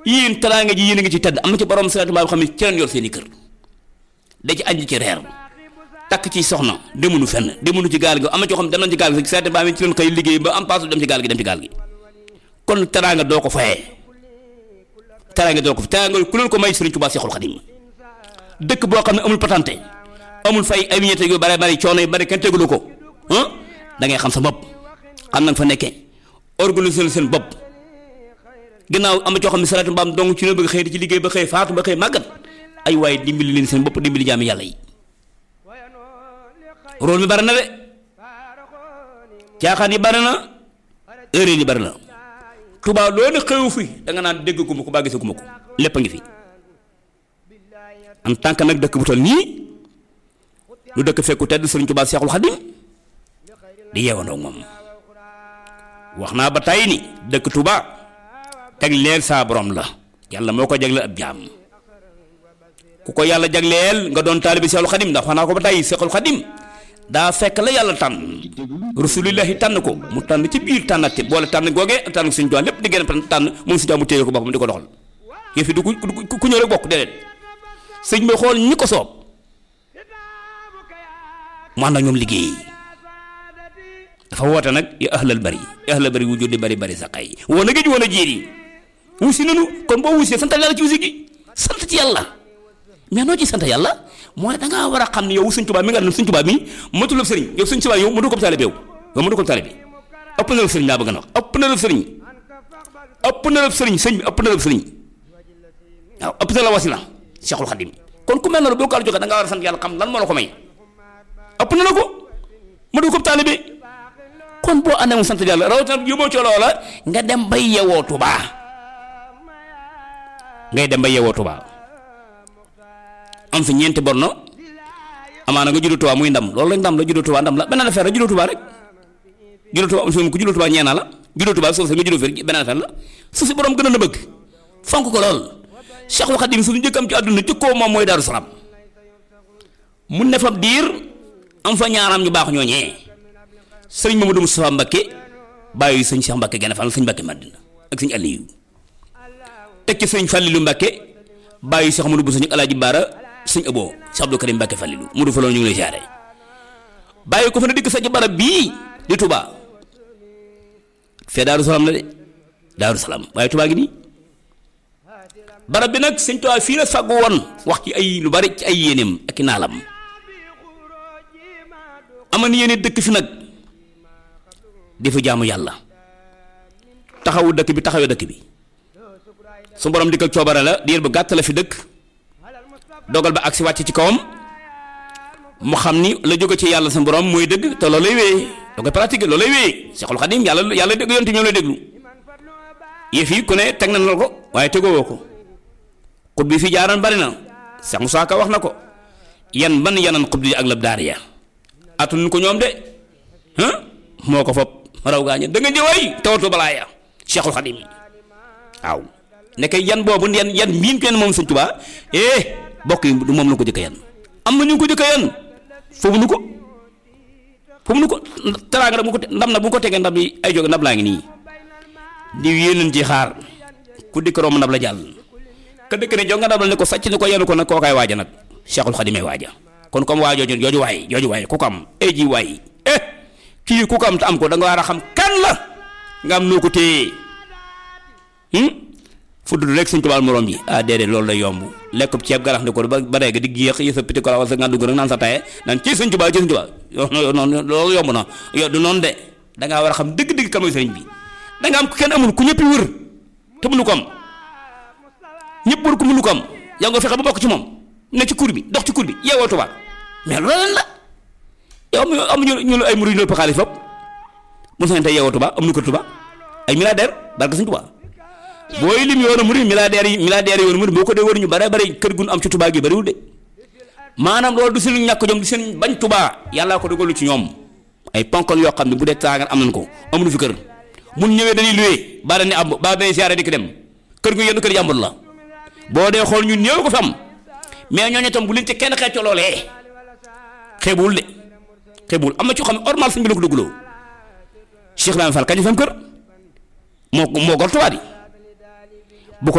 yéen teraanga ji yéen a ngi ci tedd am na ci borom Sëriñ Tuubaa xam ne ci leen yor seen i kër da ci añ ci reer takk ci soxna demunu fenn demunu ci gaal gi am na ci xam dem nañ ci gaal gi Sëriñ Tuubaa mi ci leen xëy liggéey ba am paasu dem ci gaal gi dem ci gaal gi kon teraanga doo ko fayee teraanga doo ko teraanga ku leen ko may Sëriñ Tuubaa Seexul Xadiim dëkk boo xam ne amul patante amul fay ay vignette yu bare bari coono yu bari kenn tegulu ko ah da ngay xam sa bopp xam na nga fa nekkee organiser seen bopp ginnaaw am na coo xam ne salaatu mbaam dong ci la bëgg xëy di ci liggéey ba xëy faatu ba xëy màggat ay waaye dimbali leen seen bopp dimbali jaami yàlla yi rôle mi bari na de caaxaan yi bari na erreur yi bari na Tuubaa loolu xewu fi da nga naan dégg guma ko baa gisaguma ko lépp a ngi fi en tant que nag dëkk bu toll nii lu dëkk fekku tedd Sëriñ Tuubaa Seexul Xadim di yeewandoo moom wax naa ba tey ni dëkk Tuubaa teg leel saa borom la yàlla moo ko jagleel ab jaam ku ko yàlla jagleel nga doon taalibi Seexul Xadim ndax wax naa ko ba tey Seexul Xadim daa fekk la yàlla tànn rasulillahi tànn ko mu tànn ci biir tànnati boole tànn googee tànn suñu doon lépp di gën a tànn moom si mu téye ko boppam di ko doxal yëf yi du ku ku ñëw rek bokk déedéet sëñ bi xool ñi ko soob mu ànd ak ñoom liggéey dafa woote nag ya ahlal bari ya ahlal bari wujudi bari bari sa xay woon a géej woon a jéer yi wusi nanu kon boo wusee sant yàlla ci wusi gi sant ci yàlla mais noo ci sant yàlla mooy da ngaa war a xam ne yow Sëñ Tuubaa mi nga xam ne Sëñ Tuubaa mi matulab sëriñ yow Sëñ Tuubaa yow mënu ko taalibe yow yow mënu ko taalibe ëpp na la sëriñ laa bëgg na wax ëpp na la sëriñ ëpp na la sëriñ sëñ bi ëpp na la sëriñ waaw ëpp na la wasila Seexul Xadim kon ku mel noonu boo ko war a joxe da nga war a sant yàlla xam lan moo la ko may ëpp na la ko mënu ko taalibe kon boo àndee mu sant yàlla rawatina yóbboo ci loola nga dem bay yewoo Tuubaa ngay dem bay yewoo Tuubaa am fi ñeenti borno amaana nga juddoo Tuubaa muy ndam loolu lañ ndam la juddoo Tuubaa ndam la beneen affaire la juddoo Tuubaa rek juddoo Tuubaa am si ku juddoo Tuubaa ñeenaa la juddoo Tuubaa suuf si nga juddoo fi beneen affaire la suuf si borom gën a bëgg fonk ko lool Cheikhul Khadim suñu njëkk am ci àdduna jëkkoo moom mooy Daaru Salaam mu ne fa diir am fa ñaaram ñu baax ñooñee sëriñ Mamadou Moustapha Mbakke bàyyi sëñ Cheikh Mbakke gën a fan sëñ Mbakke Madina ak sëñ Aliou teg ci sëñ Fallilou Mbakke bàyyi Cheikh Amadou Bousso ñu Alaaji Baara sëñ Abo Cheikh Abdou Karim Mbakke Fallilou mu du fa loolu ñu ngi lay siyaare bàyyi ko fa na dikk sa ci barab bii di Touba fee Daaru Salaam la de Daaru Salaam waaye Touba gi nii barab bi nag sëñ Touba fii la fàggu woon wax ci ay lu bari ci ay yéeneem ak i naalam aman yéene dëkk fi nag di fa jaamu yàlla taxawu dëkk bi taxawee dëkk bi su borom dikkal coobare la diir bu gàtt la fi dëkk dogal ba agsi wàcc ci kawam mu xam ni la jóge ci yàlla sa borom mooy dëgg te loolay wéyee da koy pratique loolay wéyee Seexul Xadim yàlla yàlla dégg yonte ñoo lay déglu yëf yi ku ne teg na la ko waaye tegoo ko xut bi fi jaaran bari na Seex Musaa Ka wax na ko yan ban yanan xut bi ak lab daar ya atun ko ñoom de moo ko fop raw gaaña da nga ñëwaay tawatu balaa ya Cheikhul Khadim waaw nekk yan boobu yan yan miin kenn moom Sëñ Tuubaa eh bokk yi du moom la ko jëkk yan am na ñu ko jëkk yan foofu nu ko foofu nu ko teraanga nag bu ko ndam nag bu ko tegee ndam yi ay jóge ndab laa ngi nii di yéeneen ci xaar ku dikk romb ndab la jàll ka dëkk ne jox nga ndab la ne ko sàcc ne ko yenu ko nag kookaay waaja nag Cheikhul Khadim ay waaja kon comme waa jooju jooju waay jooju waay ku ko am ay ji waay eh kii ku ko am te am ko da nga war a xam kan la nga am noo ko téye fu dudd rek Sëñ Tuubaa morom ji ah déedéet loolu day yomb lekk ceeb garax ndi ko ba ba rek di géex yi sa piti ko la wala sa nga dugg rek naan sa taye naan ci Sëñ Tuubaa ci Sëñ Tuubaa noonu loolu yomb na yow du noonu de da ngaa war a xam dëgg-dëgg kan mooy sëriñ bi da nga am ku kenn amul ku ñëpp wër te mënu ko am ñëpp wër ku mënu ko am yaa nga fexe ba bokk ci moom ne ci kur bi dox ci kur bi yeewoo Tuubaa mais loolu lan la yow am amuñu ñu ay murid ñu ëpp xaalis foofu mu sañ tey yeewoo Tuubaa am nu ko Tuubaa ay milliardaire barke Sëñ Tuubaa booy lim yoonu murid milliardaires yi milliardaires yoonu murid boo ko dee wër ñu bare bare kër gun am ci Tuubaa gi bariwul de maanaam loolu du seen ñàkk jom du seen bañ Tuubaa yàllaa ko dogalu ci ñoom ay ponkal yoo xam ne bu dee taagan am nañ ko amuñu fi kër mun ñëwee dañuy luwee baa dañuy am baa dañuy siyaare di ko dem kër gu yenn kër jàmbur la boo dee xool ñun ñëw ko fi am mais ñooñu itam bu leen ci kenn xeecoo loolee xeebuwul de xeebuwul am na ci xam ne normal suñ bi la ko duggloo Cheikh Ibrahima Fall kañ fa am kër moo moo gor Tuubaa di